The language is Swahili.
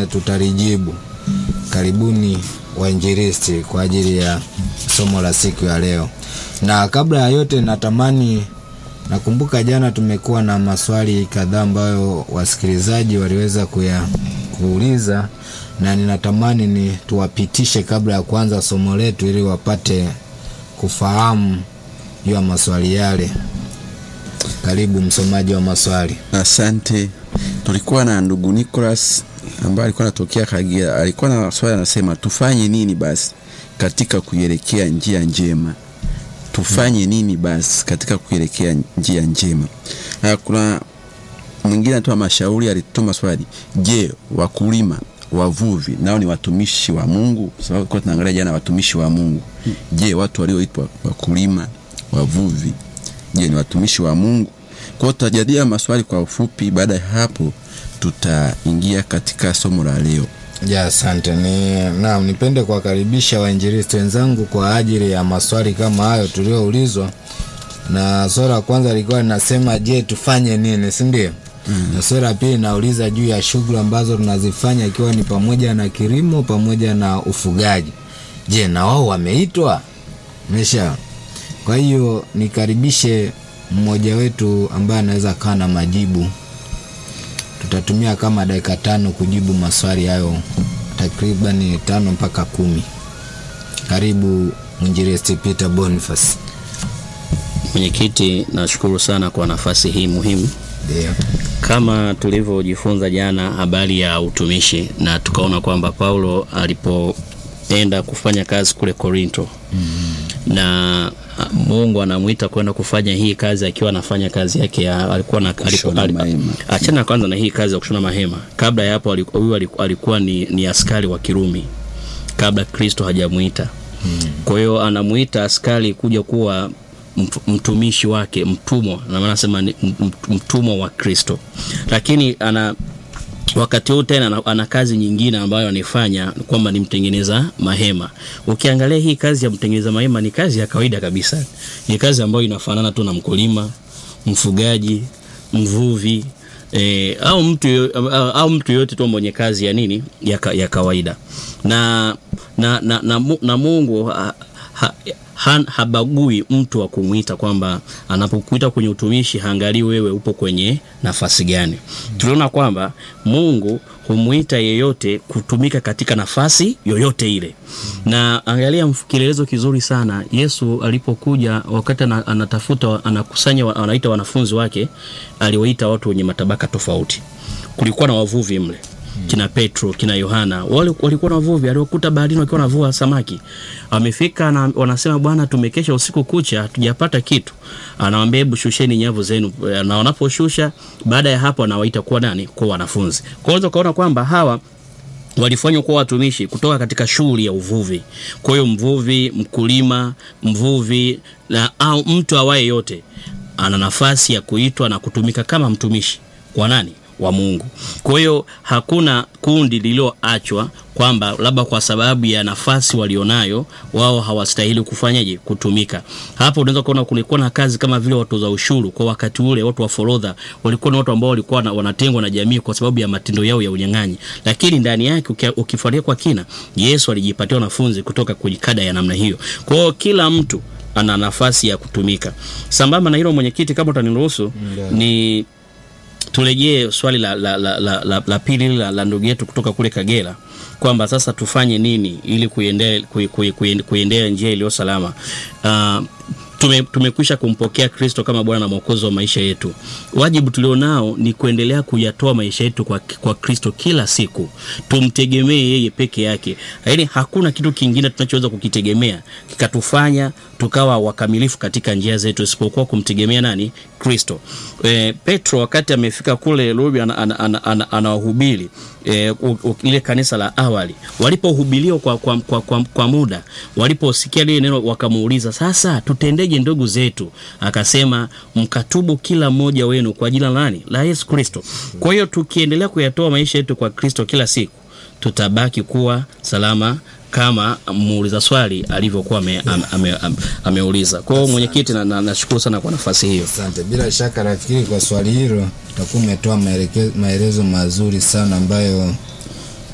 lingine tutalijibu. Karibuni wainjilisti kwa ajili ya somo la siku ya leo. Na kabla ya yote, natamani nakumbuka jana tumekuwa na maswali kadhaa ambayo wasikilizaji waliweza kuya kuuliza, na ninatamani ni tuwapitishe kabla ya kuanza somo letu ili wapate kufahamu juu ya maswali yale. Karibu msomaji wa maswali. Asante. Tulikuwa na ndugu Nicholas ambaye alikuwa anatokea Kagera. Alikuwa na swali anasema, tufanye nini basi katika kuielekea njia njema? Tufanye nini basi katika kuielekea njia njema? Na kuna mwingine anatoa mashauri, alituma swali, je, wakulima wavuvi nao ni watumishi wa Mungu? Sababu kwa tunaangalia jana watumishi wa Mungu. Je, watu walioitwa wakulima, wavuvi, je, ni watumishi wa Mungu? Kwa hiyo tutajadili maswali kwa ufupi. Baada ya hapo, tutaingia katika somo la leo. Ya, asante. Ni naam, nipende kuwakaribisha wainjilisti wenzangu kwa ajili ya maswali kama hayo tulioulizwa, na swali la kwanza lilikuwa linasema je, tufanye nini, si ndio? Mm. Na swali la pili nauliza juu ya shughuli ambazo tunazifanya ikiwa ni pamoja na kilimo pamoja na ufugaji. Je, na wao wameitwa? Mesha. Kwa hiyo nikaribishe mmoja wetu ambaye anaweza kaa na majibu. Tutatumia kama dakika tano kujibu maswali hayo, takriban tano mpaka kumi. Karibu mwinjilisti Peter Boniface. Mwenyekiti, nashukuru sana kwa nafasi hii muhimu. Ndio. Kama tulivyojifunza jana habari ya utumishi na tukaona kwamba Paulo alipoenda kufanya kazi kule Korinto na a, Mungu anamwita kwenda kufanya hii kazi akiwa anafanya kazi yake ya alikuwa na Kushona alipo- mahema. achana kwanza na hii kazi ya kushona mahema. Kabla ya hapo aliku- huyu aliku- alikuwa ni, ni askari wa Kirumi kabla Kristo hajamuita. Kwa hiyo anamuita askari kuja kuwa mtu- mtumishi wake, mtumwa, na maana nasema ni m- m- mtumwa wa Kristo, lakini ana wakati huu tena ana, ana kazi nyingine ambayo anaifanya kwamba ni mtengeneza mahema. Ukiangalia hii kazi ya mtengeneza mahema ni kazi ya kawaida kabisa, ni kazi ambayo inafanana tu na mkulima, mfugaji, mvuvi E, au mtu yo- au, au mtu yoyote tu mwenye kazi ya nini ya, ka, ya kawaida na na, na, na, Mu- na Mungu ha, ha, ha, habagui mtu wa kumwita kwamba anapokuita kwenye utumishi haangalii wewe upo kwenye nafasi gani. Tuliona kwamba Mungu humwita yeyote kutumika katika nafasi yoyote ile, na angalia mf- kielelezo kizuri sana. Yesu alipokuja wakati ana- anatafuta anakusanya, wa- anaita wanafunzi wake, aliwaita watu wenye matabaka tofauti. Kulikuwa na wavuvi mle kina Petro kina Yohana wale walikuwa na wavuvi, aliokuta baharini wakiwa wanavua samaki. Wamefika na wanasema, Bwana, tumekesha usiku kucha hatujapata kitu. Anawaambia, hebu shusheni nyavu zenu, na wanaposhusha, baada ya hapo anawaita kuwa nani? Kuwa wanafunzi. Kwa hiyo ukaona kwamba hawa walifanywa kuwa watumishi kutoka katika shughuli ya uvuvi. Kwa hiyo mvuvi, mkulima, mvuvi na au mtu awaye yote ana nafasi ya kuitwa na kutumika kama mtumishi kwa nani? Wa Mungu. Kwa hiyo hakuna kundi lililoachwa kwamba labda kwa sababu ya nafasi walionayo wao hawastahili kufanyaje kutumika. Hapo unaweza kuona kulikuwa na kazi kama vile watoza ushuru kwa wakati ule, watu wa forodha walikuwa ni watu ambao walikuwa na, wanatengwa na jamii kwa sababu ya matendo yao ya unyang'anyi, lakini ndani yake ukia- ukifuatilia kwa kina, Yesu alijipatia wanafunzi kutoka kwenye kada ya namna hiyo. Kwa hiyo kila mtu ana nafasi ya kutumika. Sambamba na hilo, mwenyekiti, kama utaniruhusu ni turejee swali la, la, la, la, la, la pili la, la ndugu yetu kutoka kule Kagera kwamba sasa tufanye nini ili kuiendea kui, kui, kui, kuiendea njia iliyo salama. Uh, tume, tumekwisha kumpokea Kristo kama Bwana na Mwokozi wa maisha yetu. Wajibu tulionao ni kuendelea kuyatoa maisha yetu kwa, kwa Kristo kila siku, tumtegemee yeye peke yake, yaani hakuna kitu kingine tunachoweza kukitegemea kikatufanya tukawa wakamilifu katika njia zetu isipokuwa kumtegemea nani? Kristo. E, Petro wakati amefika kule Rumi anawahubiri ana, ana, ana, anawahubiri, e, u- u- ile kanisa la awali walipohubiriwa kwa, kwa, kwa, kwa, kwa muda, waliposikia lile neno wakamuuliza, sasa tutendeje ndugu zetu? Akasema, mkatubu kila mmoja wenu kwa jina la nani? La Yesu Kristo. Kwa hiyo tukiendelea kuyatoa maisha yetu kwa Kristo kila siku tutabaki kuwa salama kama muuliza swali alivyokuwa ameuliza ame, ame, ame, ameuliza. Kwa hiyo mwenyekiti, na- na- nashukuru sana kwa nafasi hiyo. Asante. Bila shaka nafikiri kwa swali hilo utakuwa umetoa maeleke- maelezo mazuri sana ambayo